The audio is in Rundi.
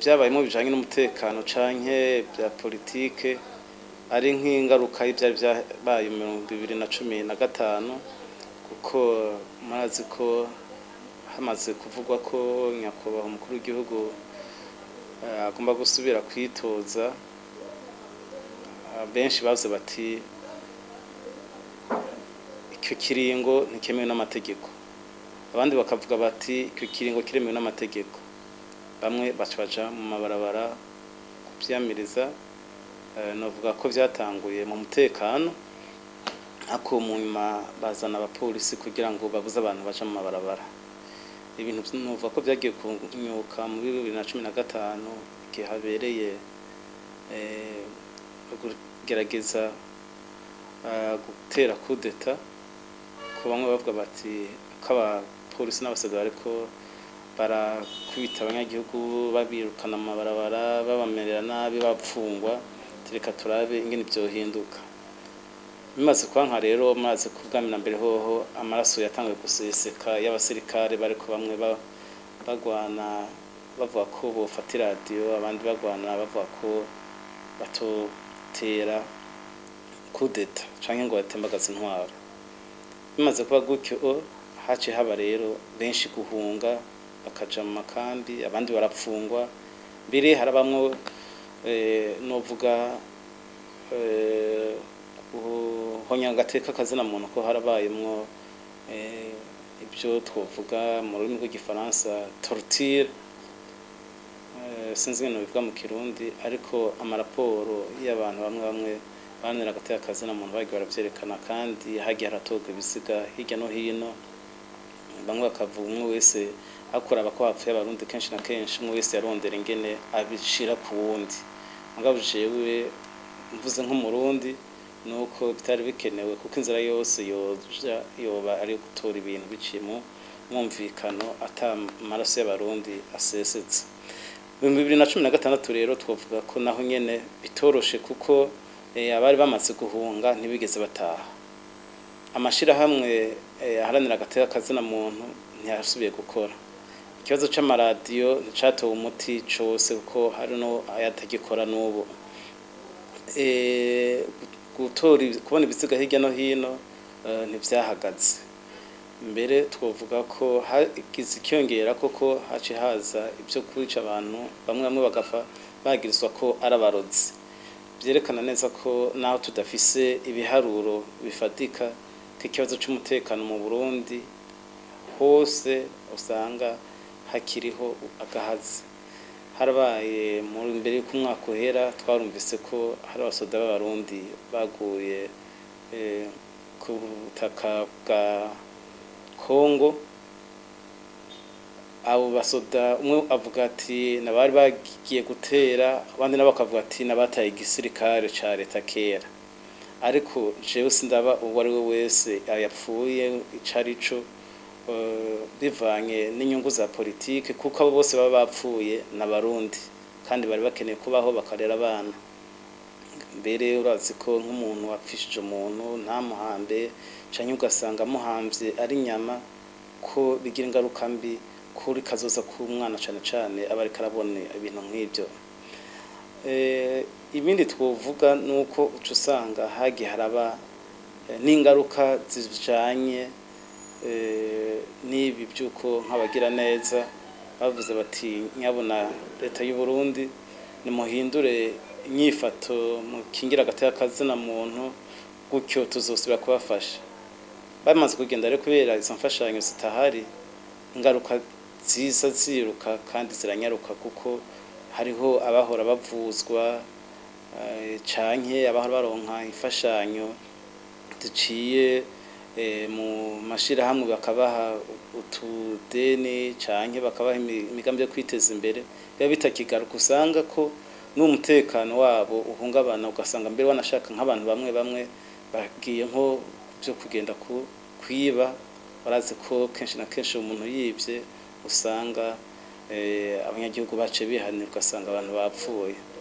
byabayemo bijanye n'umutekano canke bya politike ari nk'ingaruka y'ivyari byabaye mu bibiri na cumi na gatanu kuko murazi ko hamaze kuvugwa ko nyakubahwa umukuru w'igihugu eh, agomba gusubira kwitoza Ah, benshi bavuze bati icyo kiringo ntikemewe n'amategeko abandi bakavuga bati icyo kiringo kiremewe n'amategeko bamwe baca baja mu mabarabara kuvyamiriza eh, novuga ko vyatanguye mu mutekano ariko mu nyuma bazana abapolisi kugira ngo babuze abantu baja mu mabarabara ibintu novuga ko vyagiye kunyuka muri bibiri na cumi na gatanu igihe habereye eh, kugerageza eh, gutera kudeta ko bamwe bavuga bati ko abapolisi n'abasirikare bariko barakubita abanyagihugu babirukana mu mabarabara babamerera nabi bapfungwa reka turabe ingene vyohinduka bimaze kubanka rero maze kubwamira mbere hoho amaraso yatanguye guseseka y'abasirikare bariko bamwe ba- bagwana bavuga ko bofata iradiyo abandi bagwana bavuga ko batotera kudeta canke ngo batembagaze intwaro bimaze kuba gutyo haciye haba rero benshi guhunga bakaja mu makambi abandi barapfungwa mbere harabamwo eh, novuga eh, guhonya agateka kazina muntu ko harabayemwo eh, ibyo twovuga mu rurimi rw'igifaransa torture eh, sinzi ibintu bivuga mu kirundi ariko amaraporo y'abantu bamwe bamwe banira agateka kazina muntu bagiye baravyerekana kandi hagiye haratorwa ibisiga hirya no hino bamwe bakavuga umwe wese hakuraba ko hapfuye abarundi kenshi na kenshi umwe wese yarondera ingene abishira ku wundi mugabo jewe mvuze nk'umurundi nuko bitari bikenewe kuko inzira yose yoja yoba ari gutora ibintu biciye mu mwumvikano ata amaraso y'abarundi asesetse ibihumbi bibiri na cumi na gatandatu rero twavuga ko naho nyene bitoroshe kuko eh, abari bamaze guhunga ntibigeze bataha amashirahamwe eh, aharanira agateka kazina muntu ntiyasubiye gukora ikibazo c'amaradiyo nticatowe umuti cose kuko hari no ayatagikora n'ubu eh, gutora ibi- kubona ibisiga hirya no hino eh, ntivyahagaze mbere twovuga ko hagize icyongera koko haci haza ibyo kwica abantu bamwe bamwe bagapfa bagirizwa ko ari abarozi byerekana neza ko naho tudafise ibiharuro bifatika k'ikibazo c'umutekano mu Burundi hose usanga hakiriho agahazi harabaye mu mbere y'uko umwaka uhera twarumvise ko hari abasoda b'abarundi baguye eh, ku butaka bwa Kongo abo basoda umwe avuga ati nabari bagiye gutera abandi nabo bakavuga ati nabataye igisirikare ca leta kera ariko jewe sindaba uwo ari we wese yapfuye ico arico eh, bivanye n'inyungu za politike kuko abo bose baba bapfuye n'abarundi kandi bari bakeneye kubaho bakarera abana mbere urazi ko nk'umuntu wapfishije umuntu ntamuhambe canke ugasanga amuhamvye ari inyama ko bigira ingaruka mbi kuri kazoza k'umwana cane cane aba ariko arabona ibintu nk'ivyo Eh, ibindi twovuga nuko uca usanga hagiye haraba eh, n'ingaruka zijanye eh, n'ibi by'uko nk'abagira neza bavuze bati nyabona leta y'u Burundi nimuhindure inyifato mukingira agateka kazina muntu gutyo tuzosubira kubafasha bamaze kugenda rero kubera izo mfashanyo zitahari ingaruka ziza ziruka kandi ziranyaruka kuko hariho abahora bavuzwa eh, canke abahora baronka imfashanyo ziciye eh, mu mashirahamwe bakabaha utudeni canke bakabaha imi- imigambi yo kwiteza imbere biba bitakigaruka usanga ko n'umutekano wabo uhungabana ugasanga mbere wanashaka nk'abantu bamwe bamwe bagiye nko byo kugenda ku kwiba barazi ko kenshi na kenshi umuntu yibye usanga eh, abanyagihugu bace bihanira ugasanga abantu bapfuye